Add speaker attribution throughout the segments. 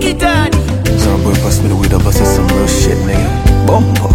Speaker 1: Digitali.
Speaker 2: Some boy pass me the weed up, I said some real shit, nigga. Bombo.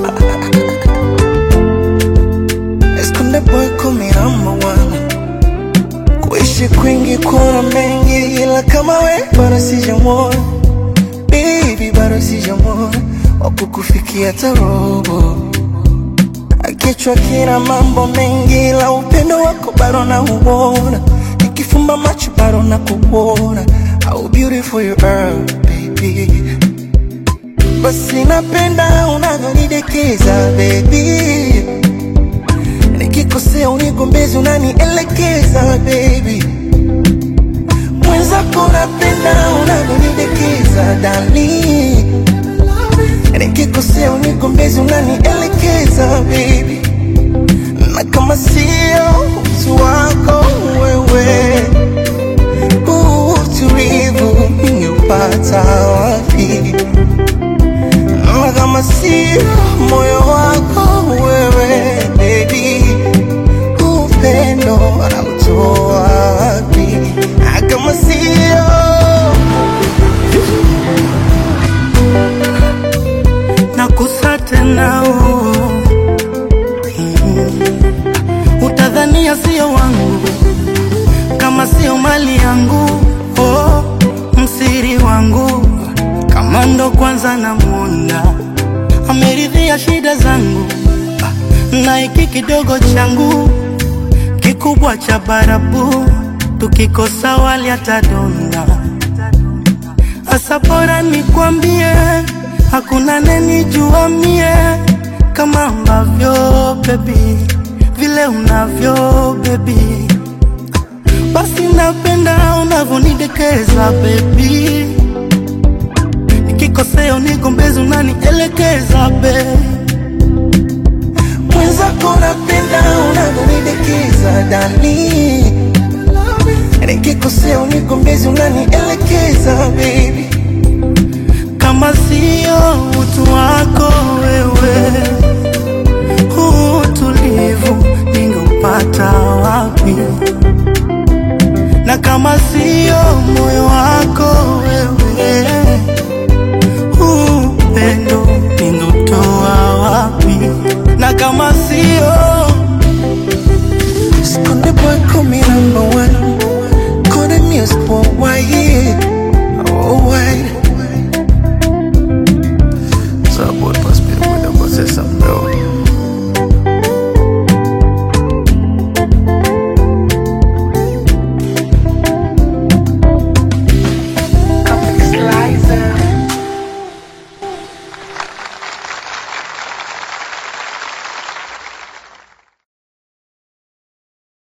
Speaker 3: Esconde boy kumi number one. Kuishi kwingi kuna mengi, ila kama we bado sijamwona baby, bado sijamwona wakukufikia tarobo. Kichwa kina mambo mengi, ila upendo wako bado nauona. Nikifumba macho bado nakuona. How beautiful you are baby. Basi napenda unavyonidekeza baby, nikikosea unigombezi, unanielekeza baby. Mwenzako napenda unavyonidekeza dali, nikikosea unigombezi, unanielekeza baby. Na kama sio utu wako wewe, huu utulivu ningeupata wapi? Na kama sio moyo wako wewe baby, upendo anautoa wapi? Na kama sio
Speaker 4: nakusa tena oh. Mm. Utadhania sio wangu kama sio mali yangu oh. Msiri wangu kama ndo kwanza namwona ameridhia shida zangu Ah, na hiki kidogo changu kikubwa cha barabu tukikosa wali atadonda Asa bora nikwambie, hakuna nenijua mie kama ambavyo baby, vile unavyo baby, basi napenda unavyonidekeza baby, nikikosea unigombezi, unanielekeza baby.
Speaker 3: mwenzako napenda unavyonidekeza dali, nikikosea unigombezi, unanielekeza baby.
Speaker 4: kama sio utu wako wewe, huu utulivu ningeupata wapi? Na kama sio moyo